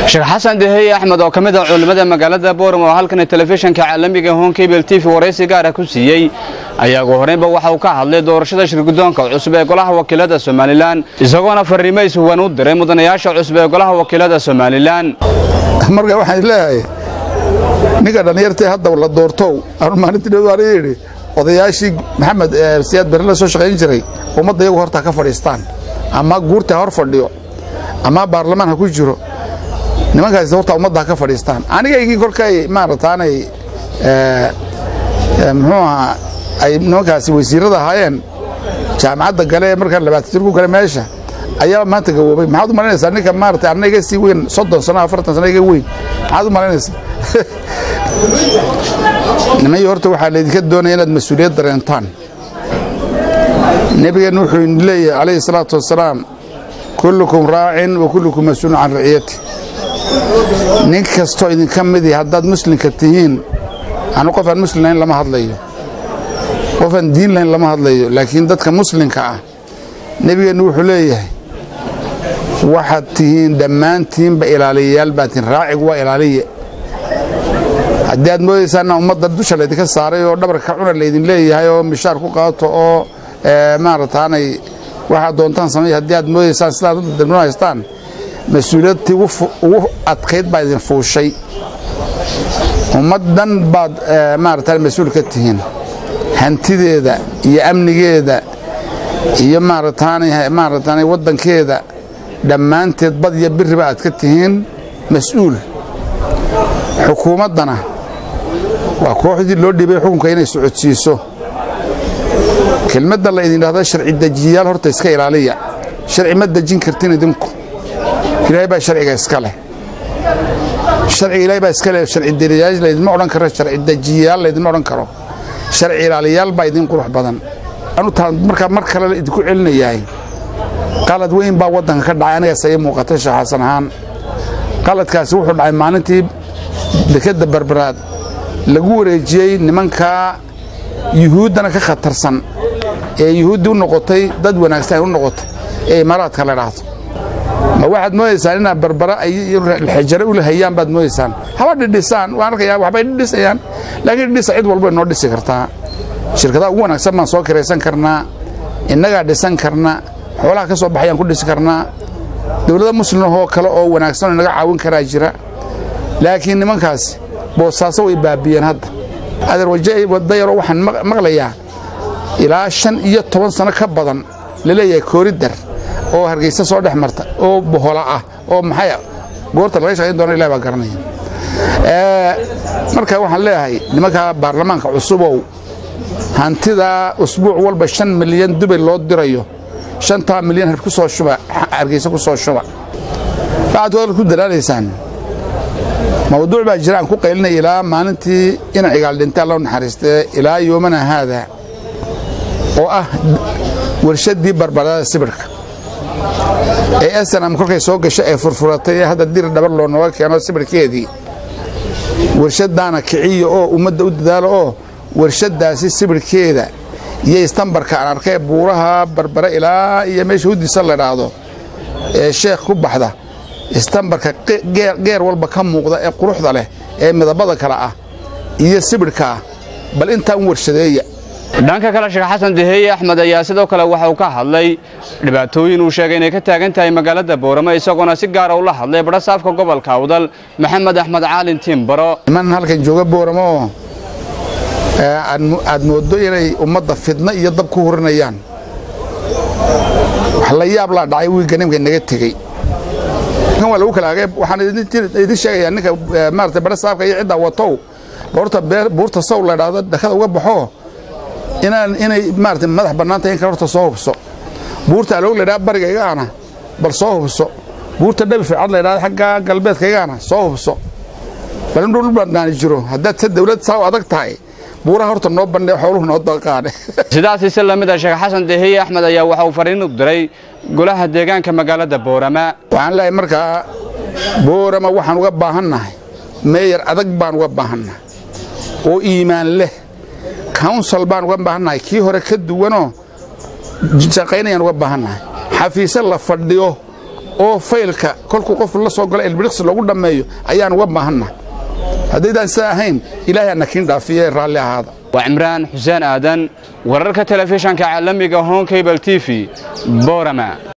sheekh xasan deheye axmed oo ka mid ah culimmada magaalada boorama oo halkan telefishinka caalamiga hon kebel t v waraysi gaara ku siiyey ayaa ugu horraynba waxa uu ka hadlay doorashada shirgudoonka cusub ee golaha wakiilada somalilan isagoona farriimo ishuwan u diray mudanayaasha cusub ee golaha wakiilada somalilan marka waxaan leeyahay ninka dhallinyartii hadda la doortow anu maalintii dhow aan yidhi odayaashii maxamed siyaad bere la soo shaqayn jiray ummadda iyagu horta ka fadhiistaan ama guurta hor fadhiyo ama baarlamaan ha ku jiro nimankaas horta ummadda ha ka fadhiistaan anigaygii kolkay maarataanay muxuu ahaa ay nimankaasi wasiirada ahaayeen jaamacadda gale markaan labaatan jir ku gale meesha ayaa maanta gawoobay maxaad u malaynaysaa ninka maarata anna iga sii weyn soddon sano afartan sano iga weyn maxaad u malaynaysaa nimayo horta waxaa laydinka doonaya inaad mas-uuliyad dareentaan nebigeenna wuxuu idin leeyahay calayhi salaatu wasalaam kullukum raacin wa kullukum mas-uulun can raciyati nin kastoo idinka midii haddaad muslimka tihiin anu qof aan muslim lahayn lama hadlayo qof aan diin lahayn lama hadlayo laakiin dadka muslimka ah nebigeennu wuxuu leeyahay waxaad tihiin dhammaantiinba ilaaliyayaal baad tihiin raacigu waa ilaaliye haddii aad moodaysaana ummadda dusha laydinka saaray oo dhabarka cuna laydin leeyahay oo mishaar ku qaato oo maarataanay waxaad doontaan samay haddii aad moodaysaan sidaad dadno haystaan mas-uuliyadtii ugu adkayd baa idin fuushay ummaddan baad maarata mas-uul ka tihiin hantideeda iyo amnigeeda iyo maarataanay waddankeeda dhammaanteed bad iyo biriba aad ka tihiin mas-uul xukuumaddana waa kooxdii loo dhibay xukunka inay socodsiiso kelmadda la idin dhahda sharci dejiyayaal horta iska ilaaliya sharci ma dejin kartin idinku ilaahay baa sharciga iska leh sharciga ilahay baa iska leh sharci deliyaal laydinma odhan karo sharci dejiyayaal laydinma odhan karo sharci ilaaliyaal baa idin qurux badan anu taan markaa mar kale idinku celinayahay qalad weyn baa waddanka ka dhacay anigaas ay muuqatay sheekh xasan ahaan qaladkaasi wuxuu dhacay maalintii dekadda barbaraad lagu wareejiyey nimankaa yuhuuddana ka khatarsan ee yuhuuddii u noqotay dad wanaagsan ay u noqotay ee imaaraadka la dhaahdo ma waxaad moodaysaan inaad barbara xejare ula hayaan baad moodaysaan haba dhidhisaan waan arkayaa waxbay dhidhisayaan laakiin dhidhisa cid walbay noo dhisi kartaa shirkadaha ugu wanaagsan baan soo kiraysan karnaa innagaa dhisan karna xoolaha ka soo baxayaan ku dhisi karnaa dowlada muslimahoo kale oo wanaagsan oo inaga caawin karaa jira laakiin nimankaasi boosaaso way baabiyeen hadda adeerwadayaroo waxaan maqlayaa ilaa shan iyo toban sano ka badan la leeyahay kooridar oo hargeysa soo dhex marta oo bohola ah oo maxay goorta laga shaqayn doona ilahi baa garanaya marka waxaan leeyahay nimanka baarlamaanka cusubow hantidaa usbuuc walba shan milyan dubay loo dirayo shantaa milyan ku soo shuba hargeysa ku soo shuba waxaad wal ku dalaalaysaan mawduuc baa jira aan ku qaylinaya ilaa maalintii ina cigaal dhintaa loo naxariistee ilaa yoomana haada oo ah warshaddii barbarada sibirhka ee snam kolkay soo gasho ee furfuratay ee hadda dir dhabar loo nooga keeno sibirhkeedii warshaddaana kiciya oo ummadda u dadaalo oo warshaddaasi sibirhkeeda iyo istambarka aan arkay buuraha barbare ilaa iyo meesha hudisa la dhaahdo ee sheekh ku baxda istambarka geer walba ka muuqda ee quruxda leh ee midabada kale ah iyo sibirhka ah bal intaan warshadeeya dhanka kale sheekh xasan deheye axmed ayaa sidoo kale waxa uu ka hadlay dhibaatooyin uu sheegay inay ka taagan tahay magaalada booramo isagoona si gaara ula hadlay badhasaafka gobolka awdal maxamed axmed caalin tiimbaro niman halkan jooga booramo oo aad mooddo inay ummadda fidno iyo dab ku hurinayaan wax la yaab laa dhacay wiigga nimka naga tegey waa lagu kala agay waxaan idin sheegayaa ninka maarata badhasaafka iyo ciddaa watow horta buurta sow la dhahdo dhakada uga baxo inaan inay maarata madax bannaan tahay in kale horta soo hubso buurta aloog la ydhaha bariga igaana bal soo hubso buurta dhabi fircad la ydhahda xagga galbeedka igaana soo hubso bal in dhul bannaani jiro haddaad se dawlad saa u adag tahay buuraha horta noo bandhe xooluhu noo daqaane sidaasi si lamid ah sheekh xasan deheye axmed ayaa waxa uu fariin u diray golaha deegaanka magaalada boorama waxaan leeyahay markaa boorama waxaan uga baahannahay meeyar adag baan uga baahannahay oo iimaan leh counsel baan uga baahannahay kii hore ka duwanoo shaqaynayaan uga baahannahay xafiise la fadhiyo oo faylka kolkuu qof la soo galo ilbiriqsi loogu dhammeeyo ayaan uga baahannahay haddaydaan sidaa ahayn ilaahay ana kiin dhaafiye raalli ahaada waa cimraan xuseen aadan wararka telefishanka caalamiga hon cable t v boorama